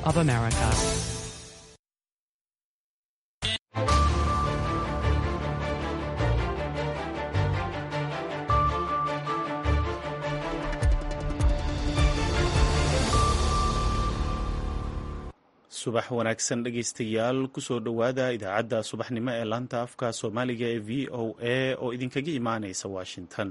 of America. subax wanaagsan dhegaystayaal kusoo dhowaada idaacadda subaxnimo ee laanta afka soomaaliga ee v o a oo idinkaga imaanaysa washington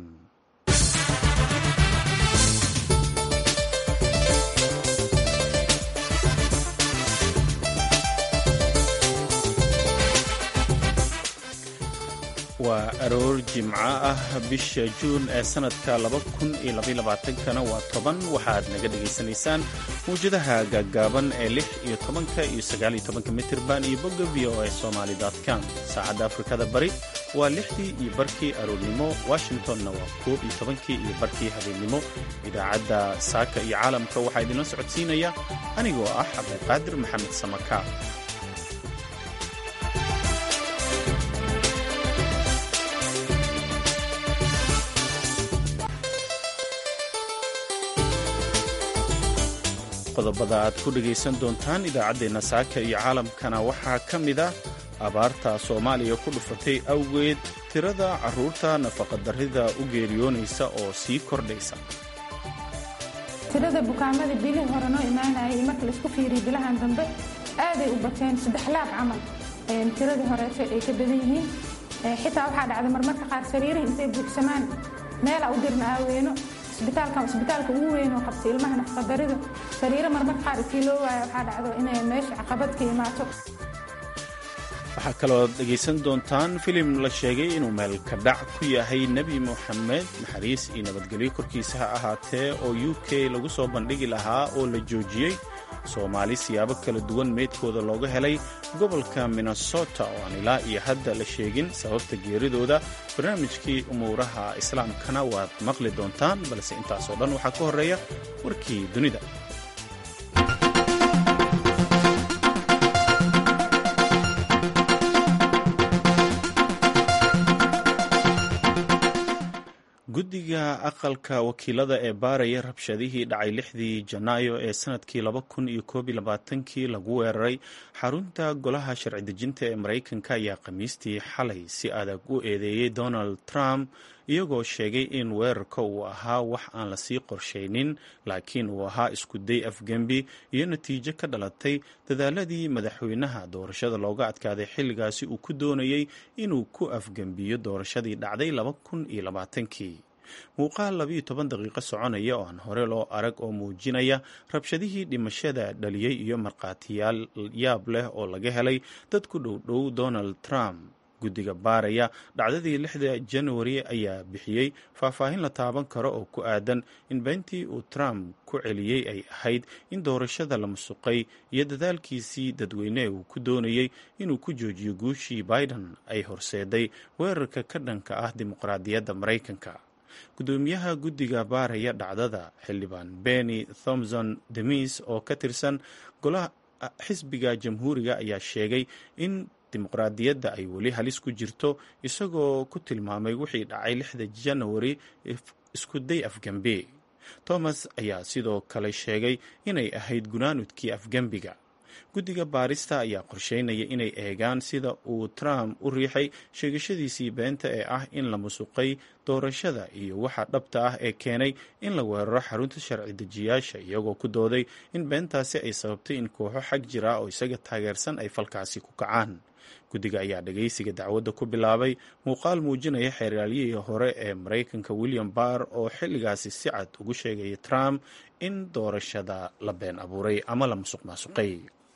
waa aroor jimco ah bisha juun ee sanadka kana waa toban waxaad naga dhegaysanaysaan mawjadaha gaaggaaban ee lix iyo tobanka iyo sagaaliyo tobanka mitirban iyo bogga v o a somaali com saacadda afrikada bari waa lixdii iyo barkii aroornimo washingtonna waa koob iyo tobankii iyo barkii habeennimo idaacadda saaka iyo caalamka waxaa idinla socodsiinaya anigoo ah cabdiqaadir maxamed samaka qodobada aad ku dhegaysan doontaan idaacaddeenna saaka iyo caalamkana waxaa ka mid ah abaarta soomaaliya ku dhufatay awgeed tirada carruurta nafaqadarrida u geeriyoonaysa oo sii kordhaysa tirada bukaamada bilihii hore noo imaanayay iyo marka laisku fiiriyo bilahan dambe aaday u bateen saddex laab camal tiradii horeeto ay ka badan yihiin xitaa waxaa dhacday marmarka qaar sariirihii intay buuxsamaan meela u dirna aaweyno isbitaalka ugu weyn oo qabta ilmaha nafaqadaridu sariiro marmarka qaar isii loo waayo waxaa dhacdo inay meesha caqabad ka imaato waxaa kaloo dhegaysan doontaan filim la sheegay inuu meelka dhac ku yahay nebi moxamed naxariis iyo nabadgelyo korkiisa ha ahaatee oo u k lagu soo bandhigi lahaa oo la joojiyey soomaali siyaabo kala duwan meydkooda looga helay gobolka minnesota oo aan ilaa iyo hadda la sheegin sababta geeridooda barnaamijkii umuuraha islaamkana waad maqli doontaan balse intaasoo dhan waxaa ka horreeya warkii dunida guddiga aqalka wakiilada ee baaraya rabshadihii dhacay lixdii janaayo ee sanadkii kii lagu weeraray xarunta golaha sharci dejinta ee maraykanka ayaa khamiistii xalay si adag u eedeeyey donald trump iyagoo sheegay in weerarka uu ahaa wax aan lasii qorshaynin laakiin uu ahaa iskuday afgembi iyo natiijo ka dhalatay dadaaladii madaxweynaha doorashada looga adkaaday xilligaasi uu ku doonayey inuu ku afgembiyo doorashadii dhacday kii muuqaal labayo toban daqiiqo soconaya oo aan hore loo arag oo muujinaya rabshadihii dhimashada dhaliyey iyo markhaatiyaal yaab leh oo laga helay dad ku dhowdhow donald trump guddiga baaraya dhacdadii lixda januari ayaa bixiyey faahfaahin la taaban karo oo ku aadan in beentii uu trump ku celiyey ay ahayd in doorashada la musuqay iyo dadaalkiisii dadweyne uu ku doonayey inuu ku joojiyo guushii biden ay horseeday weerarka ka dhanka ah dimuqraadiyadda maraykanka gudoomiyaha guddiga baaraya dhacdada xildhibaan benny thomson demis oo ka tirsan golaha xisbiga jamhuuriga ayaa sheegay in dimuqraadiyadda ay weli halis ku jirto isagoo ku tilmaamay wixii dhacay lixda janawari iskuday afgembi thomas ayaa sidoo kale sheegay inay ahayd gunaanudkii afgembiga guddiga baarista ayaa qorsheynaya inay eegaan sida uu trump u riixay sheegashadiisii beenta ee ah in la musuqay doorashada iyo waxa dhabta ah ee keenay in la weeraro xarunta sharci dejiyaasha iyagoo ku dooday in beentaasi ay sababtay in kooxo xag jira oo isaga taageersan ay falkaasi ku kacaan guddiga ayaa dhagaysiga dacwadda ku bilaabay muuqaal muujinaya xeeraalyihii hore ee maraykanka william barr oo xilligaasi si cad ugu sheegaya trump in doorashada la been abuuray ama la musuq maasuqay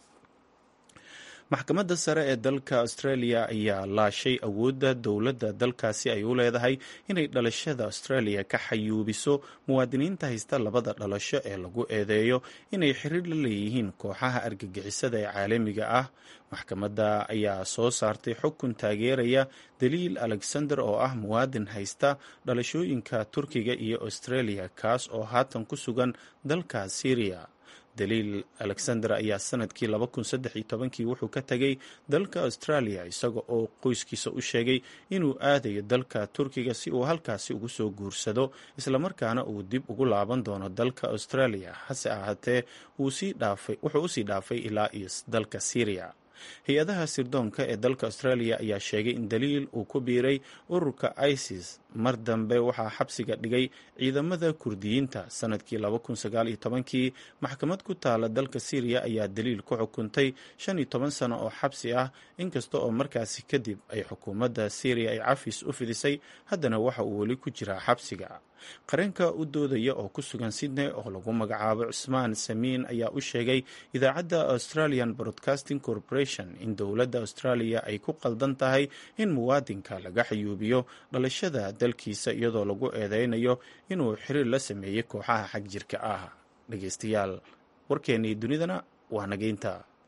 maxkamadda sare ee dalka australia ayaa laashay awoodda dowladda dalkaasi ay u leedahay inay dhalashada australia ka xayuubiso muwaadiniinta haysta labada dhalasho ee lagu eedeeyo inay xiriir la leeyihiin kooxaha argagixisada ee caalamiga ah maxkamadda ayaa soo saartay xukun taageeraya daliil alexander oo ah muwaadin haysta dhalashooyinka turkiga iyo australia kaas oo haatan ku sugan dalka syriya daliil alexander ayaa sanadkii kii wuxuu ka tegay dalka australia isaga oo qoyskiisa u sheegay inuu aadayo dalka turkiga si uu halkaasi ugu soo guursado islamarkaana uu dib ugu laaban doono dalka australia hase ahaatee wuxuu usii dhaafay ilaa iyo dalka syria hay-adaha sirdoonka ee dalka australia ayaa sheegay in daliil uu ku biiray ururka isis mar dambe waxaa xabsiga dhigay ciidamada kurdiyiinta sanadkii kii maxkamad ku taala dalka syriya ayaa daliil ku xukuntay sano oo xabsi ah inkasta oo markaasi kadib ay xukuumadda syriya ay cafis u fidisay haddana waxa uu weli ku jiraa xabsiga qareenka u doodaya oo ku sugan sydney oo lagu magacaabo cusmaan samiin ayaa u sheegay idaacadda australian broadcasting corporation in dowladda australia ay ku qaldan tahay in muwaadinka laga xayuubiyo dhalashada dalkiisa iyadoo lagu eedeynayo inuu xiriir la sameeyey kooxaha xag jirka ah dhegeystayaal warkeennii dunidana waa nageynta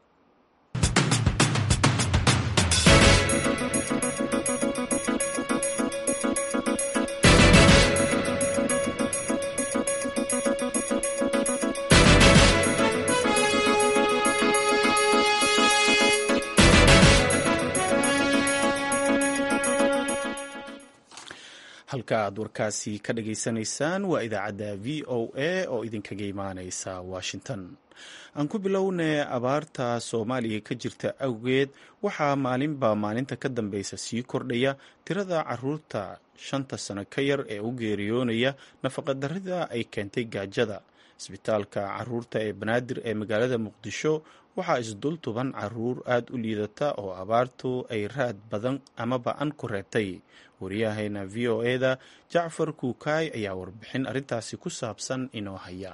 halka aad warkaasi ka dhageysanaysaan waa idaacadda v o a oo idinkaga imaaneysa washington aan ku bilownay abaarta soomaaliya ka jirta awgeed waxaa maalinba maalinta ka dambeysa sii kordhaya tirada caruurta shanta sano ka yar ee u geeriyoonaya nafaqadarrida ay keentay gaajada isbitaalka caruurta ee banaadir ee magaalada muqdisho waxaa isdul tuban caruur aada u liidata oo abaartu ay raad badan ama ba-an ku reebtay wariyahayna v o e-da jacfar kuukaay ayaa warbixin arrintaasi ku saabsan inoo haya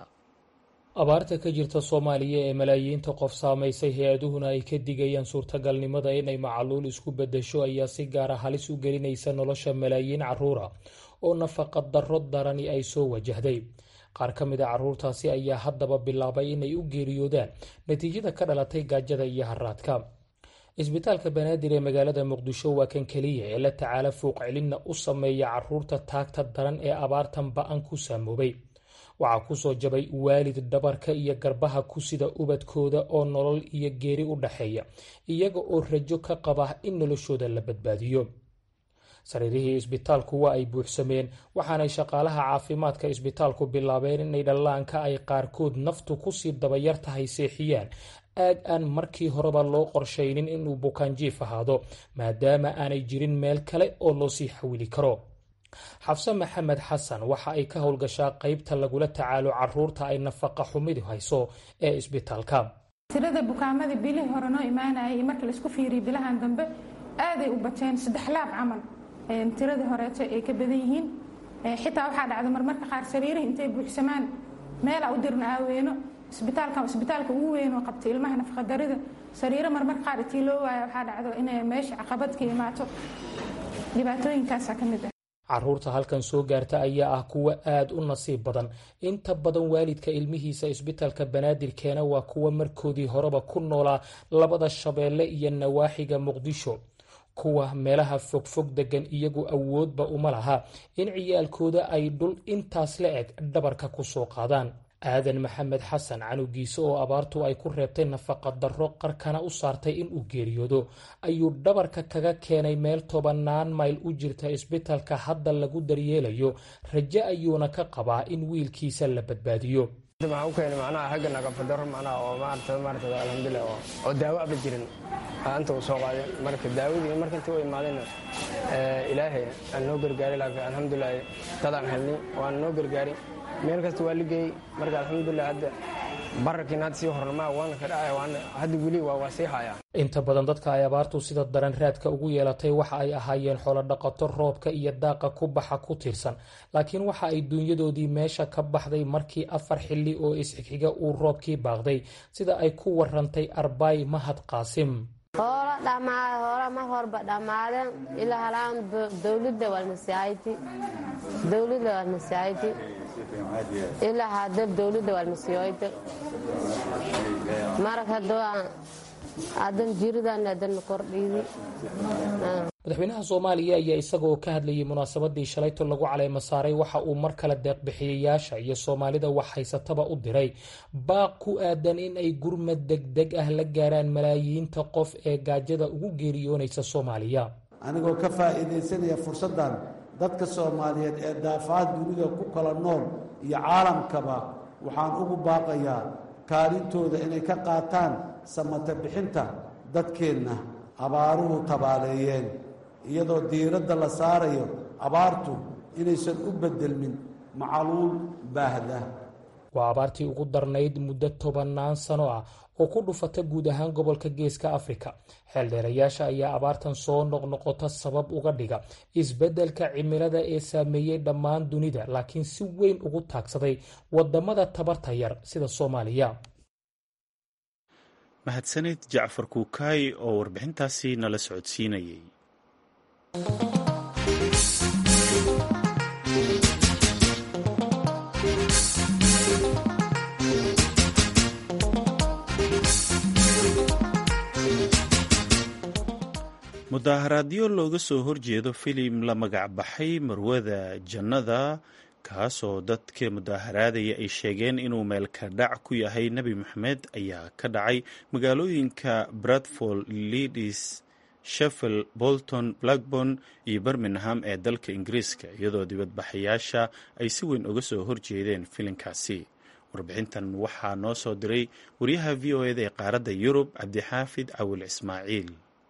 abaarta ka jirta soomaaliya ee malaayiinta qof saamaysay hay-aduhuna ay ka digayaan suurtagalnimada inay macaluul isku bedesho ayaa si gaara halis u gelinaysa nolosha malaayiin caruura oo nafaqa darro darani ay soo wajahday qaar ka mid a caruurtaasi ayaa haddaba bilaabay inay u geeriyoodaan natiijada ka dhalatay gaajada iyo haraadka isbitaalka banaadir ee magaalada muqdisho waa kan keliya ee la tacaala fuuqcelinna u sameeya caruurta taagta daran ee abaartan ba-an ku saamoobay waxaa kusoo jabay waalid dhabarka iyo garbaha ku sida ubadkooda oo nolol iyo geeri u dhaxeeya iyaga oo rajo ka qaba in noloshooda la badbaadiyo sariirihii isbitaalku waa ay buuxsameen waxaanay shaqaalaha caafimaadka isbitaalku bilaabeen inay dhallaanka ay qaarkood naftu kusii dabayar tahay seexiyaan aag aan markii horeba loo qorshaynin inuu bukaanjiif ahaado maadaama aanay jirin meel kale oo loo sii xawili karo xafse maxamed xasan waxa ay ka howlgashaa qeybta lagula tacaalo caruurta ay nafaqa xumidu hayso ee isbitaalka tirada bukaamada bilihii hore noo imaanayay iyo marka laisku fiiriya bilahan dambe aaday u bateen saddex laab camal tiradii horeeto ay ka badan yihiin xitaa waxaa dhacda marmarka qaar sariirihi intay buuxsamaan meela u dirna aaweyno isbitaalka isbitaalka ugu weyn oo qabtay ilmaha nafaqadarida sariiro marmarka qaar itii loo waaya waxaa dhacdo inay meesha caqabad ka imaato dhibaatooyinkaasa ka mid ah caruurta halkan soo gaarta ayaa ah kuwa aada u nasiib badan inta badan waalidka ilmihiisa isbitaalka banaadir keena waa kuwa markoodii horeba ku noolaa labada shabeelle iyo nawaaxiga muqdisho kuwa meelaha fogfog degan iyagu awoodba uma laha in ciyaalkooda ay dhul intaas la eg dhabarka ku soo qaadaan aadan maxamed xasan canugiise oo abaartu ay ku reebtay nafaqa darro qarkana u saartay inuu geeriyoodo ayuu dhabarka kaga keenay meel tobanaan mayl u jirta isbitaalka hadda lagu daryeelayo rajo ayuuna ka qabaa in wiilkiisa la badbaadiyo waxaa u keenay macnaha hagga naqafadaro macnaha oo maarata maarata alxamdulilah oo oo daawo aba jirin anta uu soo qaaday marka daawadii marka intii u imaadayna ilaahay aan noo gargaaray laakiin alxamdulilah dadaan helnay waan noo gargaaray meel kasta waa ligeeyey marka alxamdulilah hadda bararkiina hadda sii hornama waana ka dhacaya waana hadda weli waa waa sii haya inta badan dadka ay abaartu sida daran raadka ugu yeelatay waxa ay ahaayeen xoolodhaqato roobka iyo daaqa ku baxa ku tiirsan laakiin waxa ay duunyadoodii meesha ka baxday markii afar xilli oo isxigxiga uu roobkii baaqday sida ay ku warantay arbaay mahad qaasim hoola dhamaaday hoola mar horba dhammaadeen ilaa halaan dowladda walmasiyaayiti dowladda walmasiyaayiti ilaa hadda dowladda walmasiyoyte marag hadda adan jiridan adan kordhiidi madaxweynaha soomaaliya ayaa isagoo ka hadlayay munaasabadii shalayto lagu caleema saaray waxa uu mar kale deeqbixiyayaasha iyo soomaalida wax haysataba u diray baaq ku aadan in ay gurmad degdeg ah la gaaraan malaayiinta qof ee gaajada ugu geeriyoonaysa soomaaliya anigoo ka faa'iidaysanaya fursaddan dadka soomaaliyeed ee daafaad dunida ku kala nool iyo caalamkaba waxaan ugu baaqayaa kaalintooda inay ka qaataan samata bixinta dadkeenna abaaruhu tabaaleeyeen iyadoo diiradda la saarayo abaartu inaysan u beddelmin macaluul baahda waa abaartii ugu darnayd muddo tobannaan sano ah oo ku dhufata guud ahaan gobolka geeska afrika xeeldheerayaasha ayaa abaartan soo noqnoqota sabab uga dhiga isbeddelka cimilada ee saameeyey dhammaan dunida laakiin si weyn ugu taagsaday wadamada tabarta yar sida soomaaliya mahadsanid jacfar kuukaay oo warbixintaasi nala socodsiinayay mudaaharaadyo looga soo horjeedo filim la magac baxay marwada jannada kaasoo dadka mudaaharaadaya ay sheegeen inuu meelka dhac ku yahay nebi moxamed ayaa ka dhacay magaalooyinka bradford leadis sheffield bolton blackborn iyo birmingham ee dalka ingiriiska iyadoo dibadbaxayaasha ay si weyn uga soo horjeedeen filimkaasi warbixintan waxaa noo soo diray wariyaha v o eda ee qaaradda yurub cabdixaafid cawil ismaaciil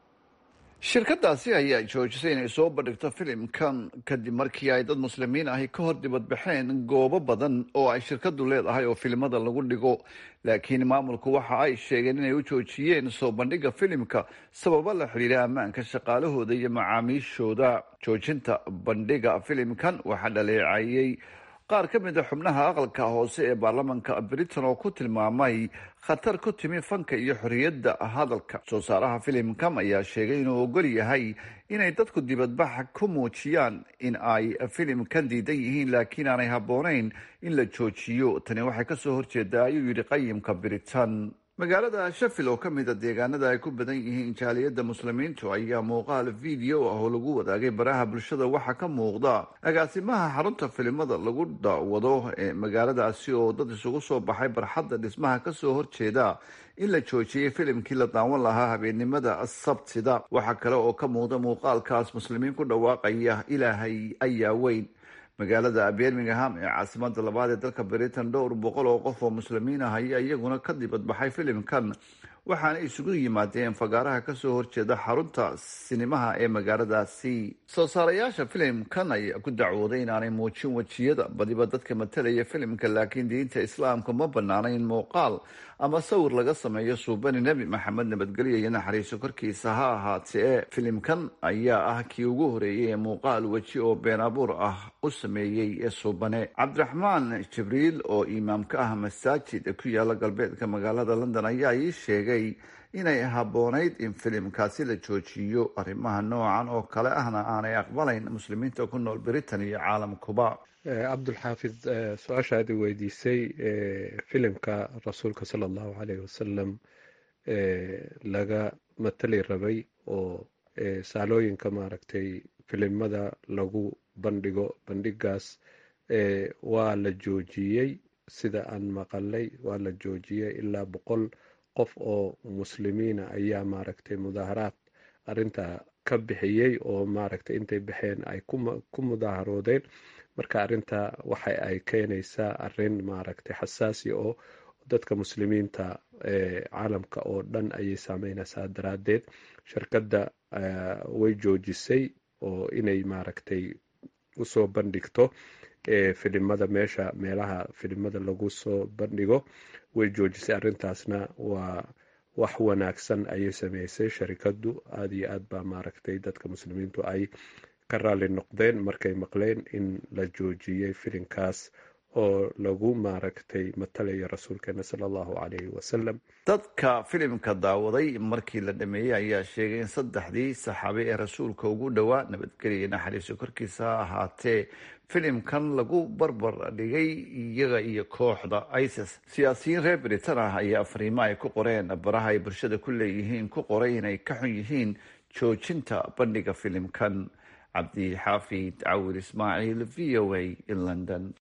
shirkadaasi ayaa joojisay inay soo bandhigto filimkan kadib markii ay dad muslimiin ahi ka hor dibadbaxeen goobo badan oo ay shirkadu leedahay oo filimada lagu dhigo laakiin maamulku waxa ay sheegeen inay u joojiyeen soo bandhiga filimka sababo la xidhiira ammaanka shaqaalahooda iyo macaamiishooda joojinta bandhiga filimkan waxaa dhaleecayey qaar ka mid a xubnaha aqalka hoose ee baarlamanka britain oo ku tilmaamay khatar ku timi fanka iyo xorriyadda hadalka soo saaraha filimkam ayaa sheegay inuu ogol yahay inay dadku dibadbaxa ku muujiyaan in ay filimkan diidan yihiin laakiin aanay habboonayn in la joojiyo tani waxay kasoo horjeedaa ayuu yidhi qayimka britain magaalada sheffield oo ka mid a deegaanada ay ku badan yihiin jaaliyadda muslimiintu ayaa muuqaal video ah oo lagu wadaagay baraha bulshada waxaa ka muuqda agaasimaha xarunta filimada lagu daawado ee magaaladaasi oo dad isugu soo baxay barxadda dhismaha kasoo horjeeda in la joojiyey filimkii la daawan lahaa habeennimada sabtida waxaa kale oo ka muuqda muuqaalkaas muslimiin ku dhawaaqaya ilaahay ayaa weyn magaalada birmingham ee caasimada labaad ee dalka britain dhowr boqol oo qof oo muslimiin ah ayaa iyaguna ka dibadbaxay filimkan waxaana isugu yimaadeen fagaaraha kasoo horjeeda xarunta sinimaha ee magaaladaasi soo saarayaasha filimkan ayaa ku dacwooday inaanay muujin wejiyada badiba dadka matalaya filimka laakiin diinta islaamka ma banaanayn muuqaal ama sawir laga sameeyo suubani nebi maxamed nabadgelyo iyo naxariiso korkiisa ha ahaatee filimkan ayaa ah kii ugu horeeyay ee muuqaal weji oo been abuur ah u sameeyey ee suubane cabdiraxmaan jibriil oo imaamka ah masaajid ku yaala galbeedka magaalada london ayaa ii sheegay inay habboonayd in filimkaasi la joojiyo arrimaha noocan oo kale ahna aanay aqbalayn muslimiinta ku nool britain iyo caalamkuba cabdulxaafid su-aashaadi weydiisay filimka rasuulka sala allahu caleyh wasalam laga matali rabay oo saalooyinka maaragtay filimada lagu bandhigo bandhigaas waa la joojiyey sida aan maqalay waa la joojiyey ilaa boqol qof oo muslimiina ayaa maaragtay mudaaharaad arinta ka bixiyey oo maaragtay intay baxeen ay ku mudaaharoodeen marka arinta waxa ay keenaysaa arin maaragtay xasaasi oo dadka muslimiinta caalamka oo dhan ayay saameynaysaa daraadeed shirkadda way joojisay oo inay maaragtay usoo bandhigto filimada meesha meelaha filimada lagu soo bandhigo way joojisay arrintaasna waa wax wanaagsan ayay sameysay sharikadu aada iyo aad baa maaragtay dadka muslimiintu ay ka raali noqdeen markay maqleen in la joojiyey filimkaas oo lagu maaragtay matalaya rasuulkeena sala allahu calayhi wasalam dadka filimka daawaday markii la dhameeyey ayaa sheegay in saddexdii saxaabe ee rasuulka ugu dhowaa nabadgelya naxariiso korkiisa ha ahaatee filimkan lagu barbar dhigay iyaga iyo kooxda isis siyaasiyiin reer britain ah ayaa fariimo ay ku qoreen baraha ay bulshada ku leeyihiin ku qoray inay ka xun yihiin joojinta bandhiga filimkan cabdixaafid cawir ismaaciil v o a in london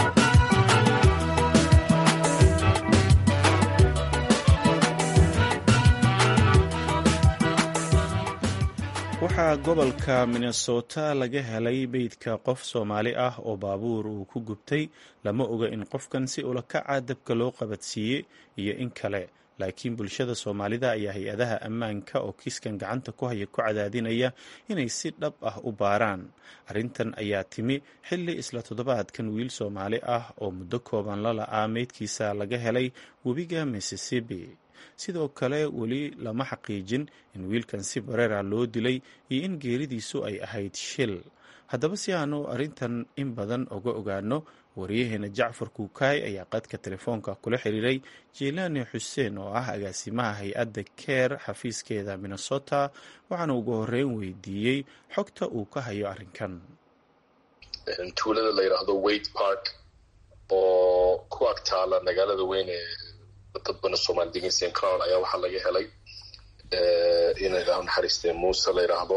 waxaa gobolka minnesota laga helay meydka qof soomaali ah oo baabuur uu ku gubtay lama oga in qofkan si ulakaca dabka loo qabadsiiyey iyo in kale laakiin bulshada soomaalida ayaa hay-adaha ammaanka oo kiiskan gacanta ku haya ku cadaadinaya inay si dhab ah u baaraan arrintan ayaa timi xilli isla toddobaadkan wiil soomaali ah oo muddo kooban la la-aa meydkiisa laga helay webiga mississippi sidoo kale weli lama xaqiijin in wiilkan si bareera loo dilay iyo in geeridiisu ay ahayd shil haddaba si aanu arrintan in badan oga ogaano wariyaheena jacfar kuukaay ayaa qadka telefoonka kula xiriiray jilaani xuseen oo ah agaasimaha hay-adda keer xafiiskeeda minnesota waxaana ugu horeyn weydiiyey xogta uu ka hayo arrinkan tuulada la yidhaahdo wade park oo ku agtaala magaalada weyn ee dad badan soomaali degan st crown ayaa waxaa laga helay in ilaah naxariistee muuse la yidhaahdo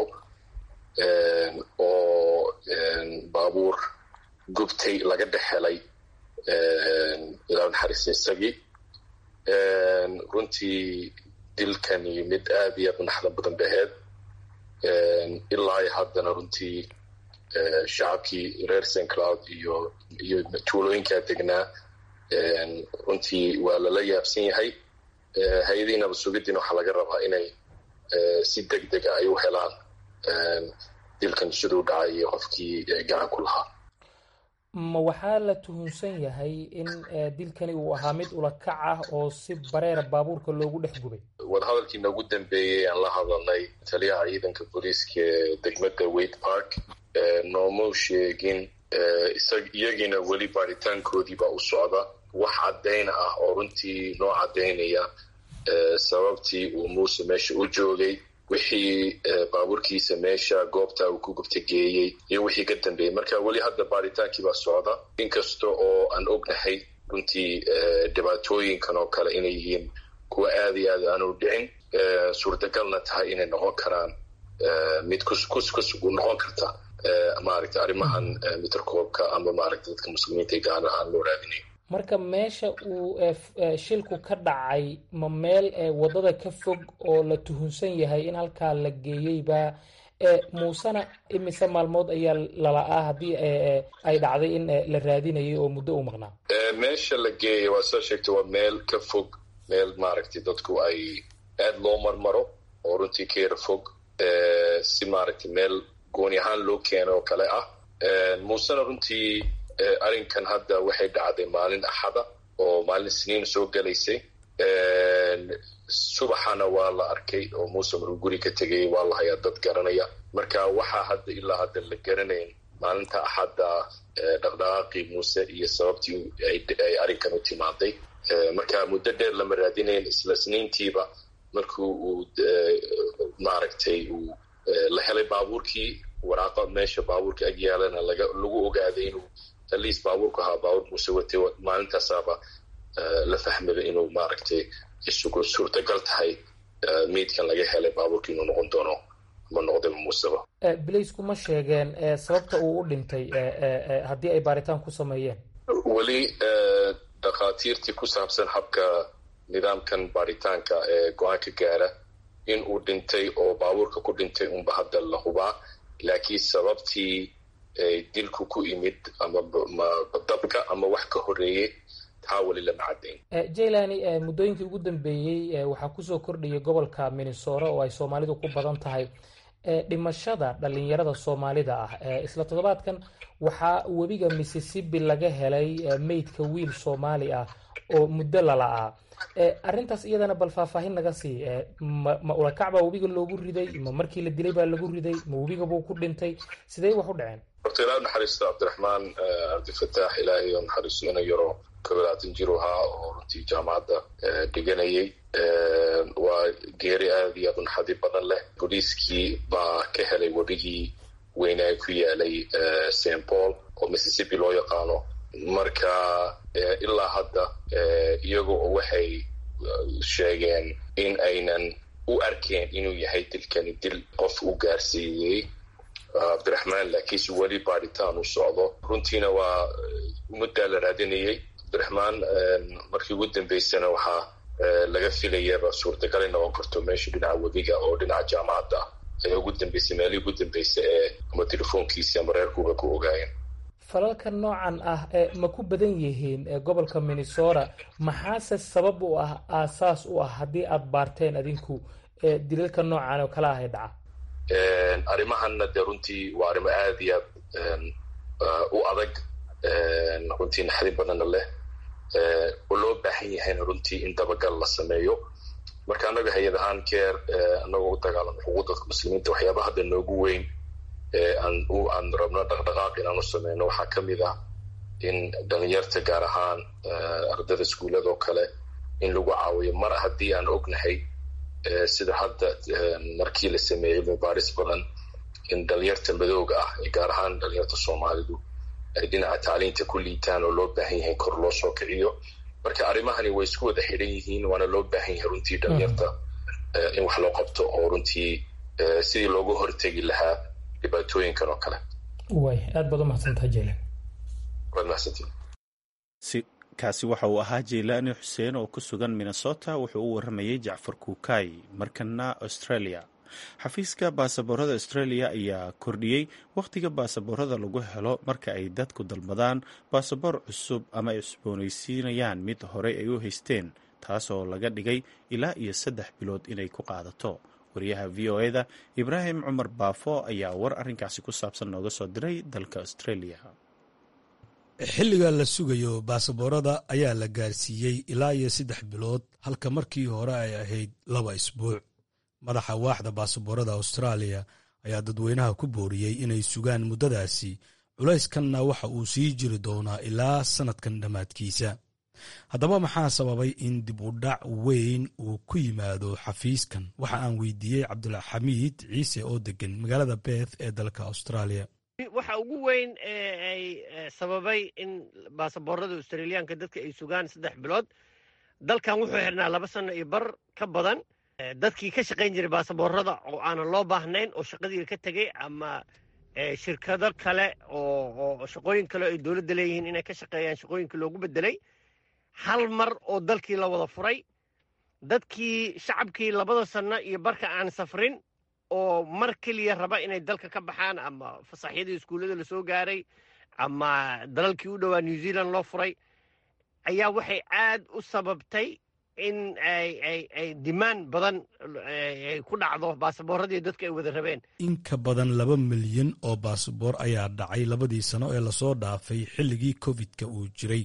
oo baabuur gubtay laga dhex helay ilaah naxariiste isagii runtii dilkani mid aad iyo aad u naxda badan ba ahayd ilaa iyo haddana runtii shacabkii reer st cloud iyo iyo tuulooyinkaa degnaa runtii waa lala yaabsan yahay hay-adihii nabad sugiddiina waxaa laga rabaa inay si deg dega ay u helaan dilkan siduu dhacay iyo qofkii gacan ku lahaa ma waxaa la tuhunsan yahay in dilkani uu ahaa mid ulakac ah oo si bareera baabuurka loogu dhex gubay wadahadalkii noogu dambeeyey aan la hadalnay taliyaha ciidanka booliiska ee degmada wade park noomau sheegin iyagiina weli baaritaankoodiibaa u socda wax caddayn ah oo runtii noo caddaynaya sababtii uu muuse meesha u joogay wixii baabuurkiisa meesha goobta uu ku gubta geeyey iyo wixii ka dambeeyey marka weli hadda baaritaankii baa socda inkasta oo aan ognahay runtii dhibaatooyinkan oo kale inay yihiin kuwa aada iyo aad aanu dhicin suurtagalna tahay inay noqon karaan mid kuskus noqon karta maaragta arrimahan mitrkoobka ama maaragta dadka muslimiinta gaana aan loo raadinayn marka meesha uu shilku ka dhacay ma meel waddada ka fog oo la tuhunsan yahay in halkaa la geeyeyba muusena imise maalmood ayaa lala-aa haddii ay dhacday in la raadinayay oo muddo u maqnaa meesha la geeyay waa soo sheegtay waa meel ka fog meel maaragtay dadku ay aada loo marmaro oo runtii ka yara fog si maaragtay meel gooni ahaan loo keeno oo kale ah muusena runtii arrinkan hadda waxay dhacday maalin axada oo maalin siniin soo gelaysay subaxana waa la arkay oo muuse markuu guri ka tegay waa la hayaa dad garanaya marka waxaa hadda ilaa hadda la garanayn maalinta axadda dhaqdhaqaaqii muuse iyo sababtii ay arrinkan u timaaday marka muddo dheer lama raadinayn isla sniintiiba markuu uu maaragtay uu la helay baabuurkii waraaqa meesha baabuurka ag yaalana lagu ogaaday inuu aliis baabuurku ahaa baabuur muuse watay maalintaasaaba la fahmaba inuu maaragtay isugu suurtagal tahay meydkan laga helay baabuurka inuu noqon doono ama noqdaba muuseba bilaysku ma sheegeen sababta uu u dhintay haddii ay baaritaan ku sameeyeen weli dhakhaatiirtii ku saabsan habka nidaamkan baaritaanka ee go-aanka gaara in uu dhintay oo baabuurka ku dhintay unba hadda la hubaa laakiin sababtii dilku ku imid ama dabka ama wax ka horeeyey taa weli lama caddayn jailani muddooyinkii ugu dambeeyey waxaa kusoo kordhayay gobolka minnesota oo ay soomaalidu ku badan tahay dhimashada dhalinyarada soomaalida ah isla toddobaadkan waxaa webiga mississippi laga helay meydka wiil soomaali ah oo muddo lala-aa arrintaas iyadana bal faahfaahin naga sii ma ulakac baa webiga loogu riday ma markii la dilay baa lagu riday ma webiga buu ku dhintay sidee wax u dhaceen horta ilaa naxariista cabdiraxmaan cabdifataax ilaahay oo naxariisto ina yaro kobolaatan jir ahaa oo runtii jaamacadda dhiganayay waa geeri aada iyo aad u naxadi badan leh booliiskii baa ka helay wadhigii weynaa ku yaalay st paul oo mississippi loo yaqaano marka ilaa hadda iyaga oo waxay sheegeen in aynan u arkeen inuu yahay dilkani dil qof u gaarsiiyey cabdiraxmaan laakiinse weli baadhitaan u socdo runtiina waa muddaa la raadinayay cabdiraxmaan markii ugu dambeysana waxaa laga filayaba suurtagal in noqon karto meesha dhinaca webiga oo dhinaca jaamacadda ah ayaa ugu dambeysay meelihii ugu dambeysay ee ama telefoonkiisi ama reerkuuba ku ogaayeen falalka noocan ah ma ku badan yihiin gobolka minnesota maxaase sabab u ah aasaas u ah haddii aad baarteen adinku dilalka noocan oo kale ahay dhaca arrimahanna dee runtii waa arrimo aada iyo aad u adag runtii naxdin badanna leh oo loo baahan yahayna runtii in dabagal la sameeyo marka annaga hay-ad ahaan keer annagoo u dagaalamo xuquuqda muslimiinta waxyaaba hadda noogu weyn aan rabno dhaqdhaqaaq inaan u sameyno waxaa ka mid ah in dhalinyarta gaar ahaan ardada iskuullada oo kale in lagu caawiyo mar haddii aan ognahay sida hadda markii la sameeyey mubaaris badan in dhalinyarta madooga ah gaar ahaan dhalinyarta soomaalidu ay dhinaca tacliinta ku liitaan oo loo baahan yahay kor loo soo kiciyo marka arrimahani way isku wada xidhan yihiin waana loo baahan yahay runtii dhalinyarta in wax loo qabto oo runtii sidii looga hortegi lahaa dhibaatooyinkan oo kale way aad baad u mahadsantaha jelen waad mahadsantiin kaasi waxa uu ahaa jeylaani xuseen oo ku sugan minnesota wuxuu u waramayey jacfar kuukay markana australia xafiiska baasaboorada australia ayaa kordhiyey wakhtiga baasaboorada lagu helo marka ay dadku dalbadaan baasaboor cusub ama ay cusboonaysiinayaan mid horey ay u haysteen taasoo laga dhigay ilaa iyo saddex bilood inay ku qaadato wariyaha v o eda ibraahim cumar baafo ayaa war arrinkaasi ku saabsan nooga soo diray dalka australia xilliga la sugayo baasaboorada ayaa la gaarsiiyey ilaa iyo saddex bilood halka markii hore ay ahayd laba isbuuc madaxa waaxda baasaboorada austraaliya ayaa dadweynaha ku booriyey inay sugaan muddadaasi culayskanna waxa uu sii jiri doonaa ilaa sannadkan dhammaadkiisa haddaba maxaa sababay in dib u dhac weyn uu ku yimaado xafiiskan waxa aan weydiiyey cabdulxamiid ciise oo degan magaalada beth ee dalka australia waxa ugu weyn ee ay sababay in baasaboorada australiyaanka dadka ay sugaan saddex bilood dalkan wuxuu xirnaa laba sano iyo bar ka badan dadkii ka shaqayn jiray baasaboorada oo aanan loo baahnayn oo shaqadii ka tegey ama shirkado kale oo shaqooyin kale ay dowladda leeyihiin inay ka shaqeeyaan shaqooyinka loogu bedelay hal mar oo dalkii la wada furay dadkii shacabkii labada sano iyo barka aan safrin oo mar keliya raba inay dalka ka baxaan ama fasaxyadii iskuullada lasoo gaaray ama dalalkii u dhowaa new zealand loo furay ayaa waxay aad u sababtay in ay dimaan badan ay ku dhacdo baasaboorradii dadka ay wada rabeen in ka badan laba milyan oo baasaboor ayaa dhacay labadii sano ee lasoo dhaafay xilligii covid-ka uu jiray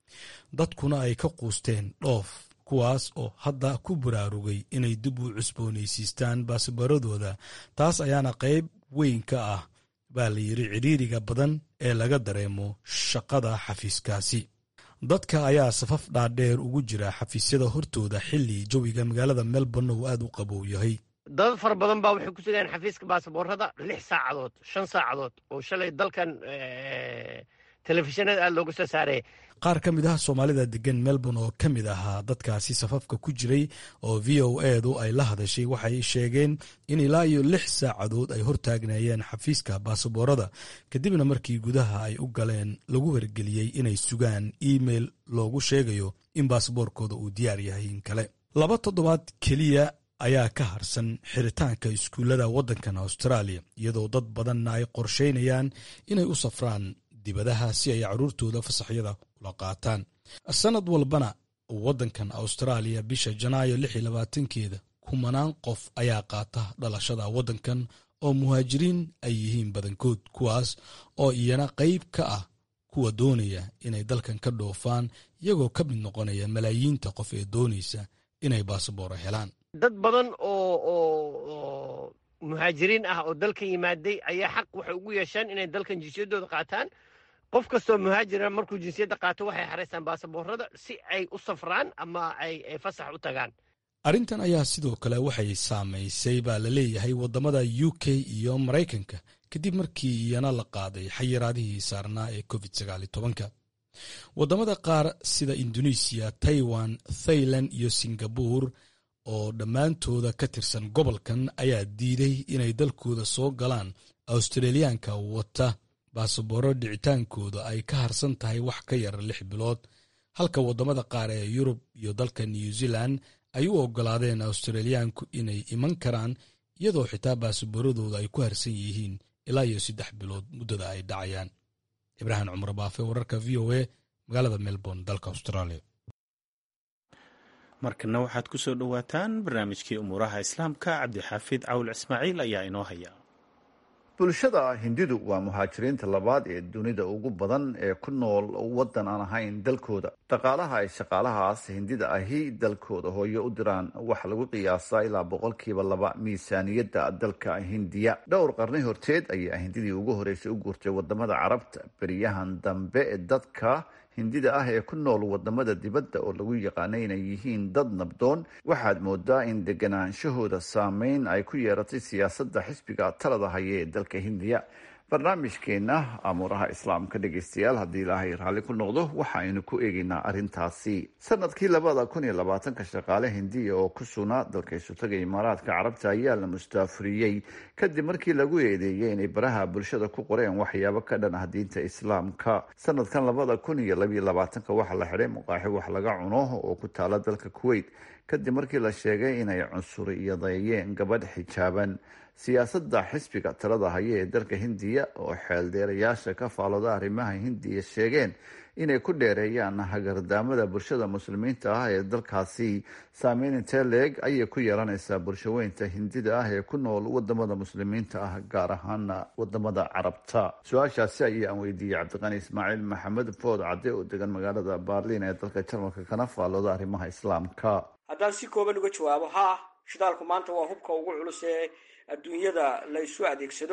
dadkuna ay ka quusteen dhoof kuwaas oo hadda ku baraarugay inay dib u cusboonaysiistaan baasabooradooda taas ayaana qayb weyn ka ah baa la yidhi cidhiiriga badan ee laga dareemo shaqada xafiiskaasi dadka ayaa safaf dhaadheer ugu jira xafiisyada hortooda xilli jawiga magaalada melbourne uu aad u qabow yahay dad fara badan baa waxay ku sugayaan xafiiska baasaboorada lix saacadood shan saacadood oo shalay dalkan telefishinada aada looga soo saaray qaar ka mid ah soomaalida degan melbourne oo ka mid ahaa dadkaasi safafka ku jiray oo v o edu ay la hadashay waxay sheegeen in ilaa iyo lix saacadood ay hortaagnaayeen xafiiska baasaboorada kadibna markii gudaha ay u galeen lagu wargeliyey inay sugaan email loogu sheegayo in baasaboorkooda uu diyaar yahay in kale laba toddobaad keliya ayaa ka harsan xiritaanka iskuullada waddankan australia iyadoo dad badanna ay qorsheynayaan inay u safraan dibadaha si ay caruurtooda fasaxyada ula qaataan sanad walbana waddankan austraaliya bisha janaayo lix iyo labaatankeeda kumanaan qof ayaa qaata dhalashada waddankan oo muhaajiriin ay yihiin badankood kuwaas oo iyana qayb ka ah kuwa doonaya inay dalkan ka dhoofaan iyagoo ka mid noqonaya malaayiinta qof ee doonaysa inay baasabooro helaan dad badan oo muhaajiriin ah oo dalkan yimaaday ayaa xaq waxay ugu yeesheen inay dalkan jinsiyadooda qaataan qof kastoo muhaajira markuu jinsiyadda qaato waxay xaraystaan baasaboorada si ay u safraan ama ay fasax u tagaan arrintan ayaa sidoo kale waxay saamaysay baa la leeyahay waddamada u k iyo maraykanka kadib markii iyana la qaaday xayiraadihii saarnaa ee covid sagaalitobanka waddamada qaar sida indonesiya taiwan thailand iyo singabur oo dhammaantooda ka tirsan gobolkan ayaa diiday inay dalkooda soo galaan australiyaanka wata baasabooro dhicitaankooda ay ka harsan tahay wax ka yar lix bilood halka waddamada qaar ee yurub iyo dalka new zealand ay u oggolaadeen australiyaanku inay iman karaan iyadoo xitaa baasabooradooda ay ku harsan yihiin ilaa iyo saddex bilood muddada ay dhacayaan ibraahim cumar baafe wararka v o a magaalada melbourne dalka australia markana waxaad ku soo dhowaataan barnaamijkii umuuraha islaamka cabdixaafid cawl ismaaciil ayaa inoo haya bulshada hindidu waa muhaajiriinta labaad ee dunida ugu badan ee ku nool waddan aan ahayn dalkooda dhaqaalaha ay shaqaalahaas hindida ahi dalkooda hooyo u diraan waxaa lagu qiyaasaa ilaa boqolkiiba laba miisaaniyadda dalka hindiya dhowr qarni horteed ayaa hindidii ugu horeysay u guurtay wadamada carabta beriyahan dambe ee dadka hindida ah ee ku nool wadamada dibadda oo lagu yaqaana inay yihiin dad nabdoon waxaad moodaa in deganaanshahooda saameyn ay ku yeeratay siyaasadda xisbiga talada haya ee dalka hindiya barnaamijkeena amuuraha islaamka dhegeystayaal haddii ilaahay raalli ku noqdo waxa aynu ku eegeynaa arrintaasi sanadkii labada kun iyo labaatanka shaqaale hindiya oo ku sugnaa dalka isutaga imaaraadka carabta ayaa la mustaafuriyey kadib markii lagu eedeeyey inay baraha bulshada ku qoreen waxyaabo ka dhan ah diinta islaamka sanadkan labada kun iyo labiyo labaatanka waxaa la xidhay muqaaxi wax laga cuno oo ku taala dalka kuwait kadib markii la sheegay inay cunsuriyadeeyeen gabadh xijaaban siyaasadda xisbiga talada haya ee dalka hindiya oo xeeldeerayaasha ka faalooda arrimaha hindiya sheegeen inay ku dheereeyaan hagardaamada bulshada muslimiinta ah ee dalkaasi saameyn intee leeg ayay ku yeelanaysaa bulshaweynta hindida ah ee ku nool wadamada muslimiinta ah gaar ahaana wadamada carabta su-aashaasi ayaan weydiiyey cabdiqani ismaaciil maxamed food cadde oo degan magaalada baarliin ee dalka jarmalka kana faalooda arrimaha islaamka haddaan si kooban uga jawaabo haa shidaalku maanta waa hubka ugu culus ee adduunyada la isu adeegsado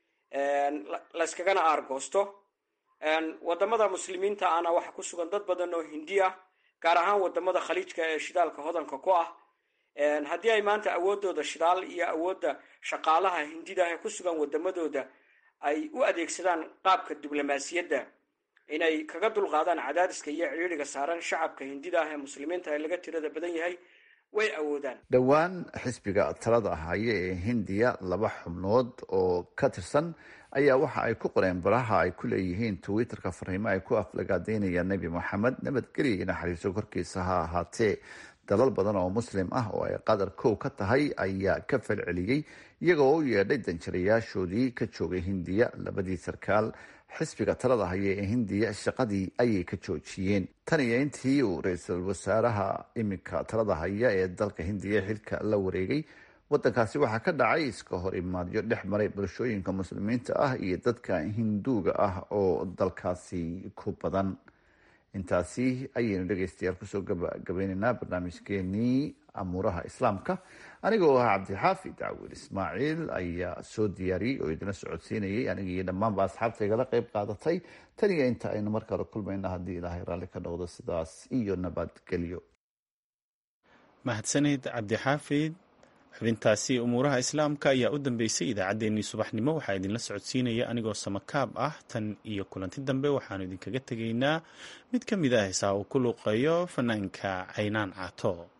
layskagana aargoosto wadamada muslimiinta ana waxaa ku sugan dad badan oo hindi ah gaar ahaan wadamada khaliijka ee shidaalka hodanka ku ah haddii ay maanta awoodooda shidaal iyo awoodda shaqaalaha hindida ee ku sugan wadamadooda ay u adeegsadaan qaabka diblomaasiyadda inay kaga dulqaadaan cadaadiska iyo cidhiidriga saaran shacabka hindida ah ee muslimiinta ee laga tirada badan yahay way awoodaan dhowaan xisbiga talada haya ee hindiya laba xubnood oo ka tirsan ayaa waxa ay ku qoreen baraha ay ku leeyihiin twitterka fariimo ay ku aflagaadeynayaan nebi moxamed nabadgelya iyo naxariiso korkiisa ha ahaatee dalal badan oo muslim ah oo ay qatar kow ka tahay ayaa ka falceliyey iyagoo u yeedhay danjirayaashoodii ka joogay hindiya labadii sarkaal xisbiga talada haya ee hindiya shaqadii ayay ka joojiyeen tan iyo intii uu ra-iisul wasaaraha iminka talada haya ee dalka hindiya xilka la wareegay wadankaasi waxaa ka dhacay iska hor imaadyo dhex maray bulshooyinka muslimiinta ah iyo dadka hinduuga ah oo dalkaasi ku badan intaasi ayaynu dhegeystayaal kusoo gabagabeyneynaa barnaamijkeenii amuuraha islaamka aniga oo ah cabdixaafid cawil ismaaciil ayaa soo diyaariyey oo idina socodsiinayay aniga iyo dhammaanba asxaabta igala qeyb qaadatay tan iyo inta aynu mar kale kulmayna haddii ilaahay raalli ka noqdo sidaas iyo nabadgelyo mahadsanid cabdixaafid xubintaasi umuuraha islaamka ayaa u dambeysay idaacaddeenii subaxnimo waxaa idinla socodsiinaya anigoo samakaab ah tan iyo kulanti dambe waxaanu idinkaga tegaynaa mid ka mid ah heesaa uu ku luuqeeyo fanaanka caynaan caato